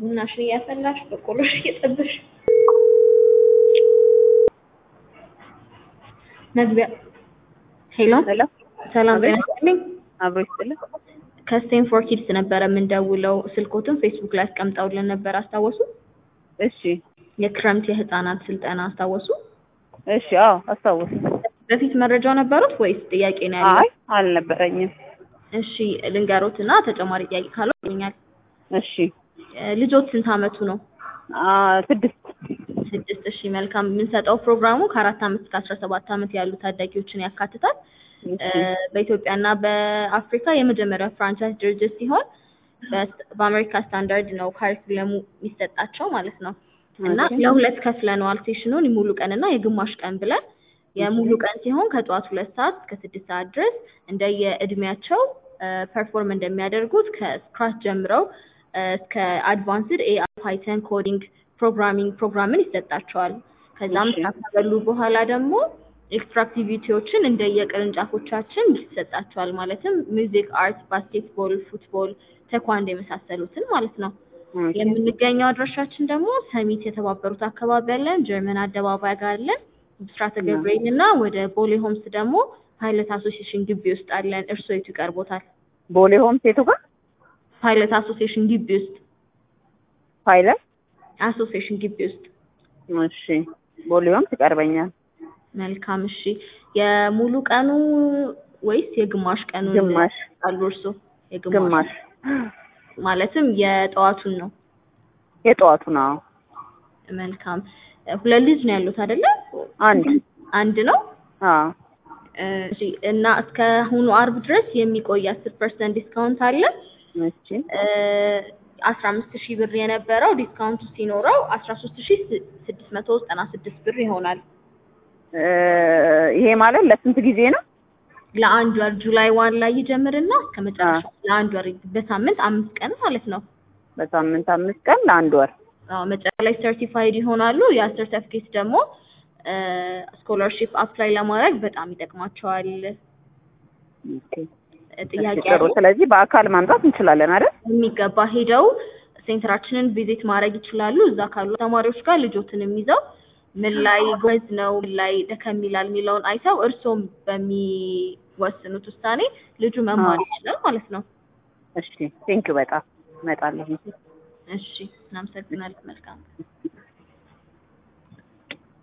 ቡናሽን እያፈላሽ በቆሎሽ እየጠበሽ መግቢያ ሄሎ ሄሎ ሰላም ጤና ይስጥልኝ። አብሮ ይስጥልን። ከስቴንፎር ኪድስ ነበረ የምንደውለው። ስልኮትን ፌስቡክ ላይ አስቀምጠውልን ነበር አስታወሱ? እሺ የክረምት የህፃናት ስልጠና አስታወሱ? እሺ፣ አዎ አስታውስ። በፊት መረጃው ነበሩት ወይስ ጥያቄ ነው ያለው? አይ አልነበረኝም። እሺ ልንገሮት እና ተጨማሪ ጥያቄ ካለው ይገኛል። እሺ ልጆት ስንት አመቱ ነው? አ ስድስት ስድስት እሺ መልካም የምንሰጠው ፕሮግራሙ ከአራት አመት እስከ አስራ ሰባት አመት ያሉ ታዳጊዎችን ያካትታል እ በኢትዮጵያ እና በአፍሪካ የመጀመሪያው ፍራንቻይዝ ድርጅት ሲሆን በስ- በአሜሪካ ስታንዳርድ ነው ካሪኩለሙ የሚሰጣቸው ማለት ነው እና ኦኬ። ለሁለት ከፍለነዋል ሴሽኑን የሙሉ ቀን እና የግማሽ ቀን ብለን የሙሉ ቀን ሲሆን ከጠዋት ሁለት ሰዓት እስከ ስድስት ሰዓት ድረስ እንደየእድሜያቸው ፐርፎርም እንደሚያደርጉት ከስክራች ጀምረው እ እስከ አድቫንስድ ኤአይ ፓይተን ኮዲንግ ፕሮግራሚንግ ፕሮግራምን ይሰጣቸዋል። ከዛም እሺ። ካበሉ በኋላ ደግሞ ኤክስትራ አክቲቪቲዎችን እንደየቅርንጫፎቻችን ይሰጣቸዋል። ማለትም ሚውዚክ፣ አርት፣ ባስኬትቦል፣ ፉትቦል፣ ተኳንዶ የመሳሰሉትን ማለት ነው። ኦኬ። የምንገኘው አድራሻችን ደግሞ ሰሚት የተባበሩት አካባቢ አለን፣ ጀርመን አደባባይ ጋር አለን፣ ብስራተ ገብርኤል እና ወደ ቦሌ ሆምስ ደግሞ ፓይለት አሶሲዬሽን ግቢ ውስጥ አለን። እርስዎ የቱ ይቀርቦታል? ቦሌ ሆም ሴቱ ጋር ፓይለት አሶሲዬሽን ግቢ ውስጥ ፓይለት። አሶሲዬሽን ግቢ ውስጥ እሺ ቦሌ ሆም ትቀርበኛል። መልካም እሺ። የሙሉ ቀኑ ወይስ የግማሽ ቀኑ ግማሽ አሉ እርስዎ? ግማሽ ማለትም የጠዋቱን ነው። የጠዋቱ ነው። መልካም ሁለት ልጅ ነው ያሉት አይደለ? አንድ አንድ ነው። አዎ እሺ እና እስከ አሁኑ አርብ ድረስ የሚቆይ አስር ፐርሰንት ዲስካውንት አለ። እሺ አስራ አምስት ሺህ ብር የነበረው ዲስካውንቱ ሲኖረው አስራ ሶስት ሺህ ስድስት መቶ ዘጠና ስድስት ብር ይሆናል። እ ይሄ ማለት ለስንት ጊዜ ነው? ለአንድ ወር ጁላይ ዋን ላይ ይጀምርና እስከ መጨረሻ ለአንድ ወር በሳምንት አምስት ቀን ማለት ነው። በሳምንት አምስት ቀን ለአንድ ወር። አዎ መጨረሻ ላይ ሰርቲፋይድ ይሆናሉ። ያ ሰርተፊኬት ደግሞ ስኮላርሺፕ አፕላይ ለማድረግ በጣም ይጠቅማቸዋል። ኦኬ። ጥያቄ እሺ፣ ጥሩ። አለ? ስለዚህ በአካል ማምጣት እንችላለን አይደል? የሚገባ ሄደው ሴንተራችንን ቪዚት ማድረግ ይችላሉ። እዛ ካሉ ተማሪዎች ጋር ልጆትንም ይዘው ምን ላይ ጎበዝ ነው፣ ምን ላይ ደከም ይላል የሚለውን አይተው እርስዎም በሚወስኑት ውሳኔ ልጁ መማር አዎ። ይችላል ማለት ነው። እሺ ቴንኪው በጣም እመጣለሁ። እሺ እናመሰግናለን። መልካም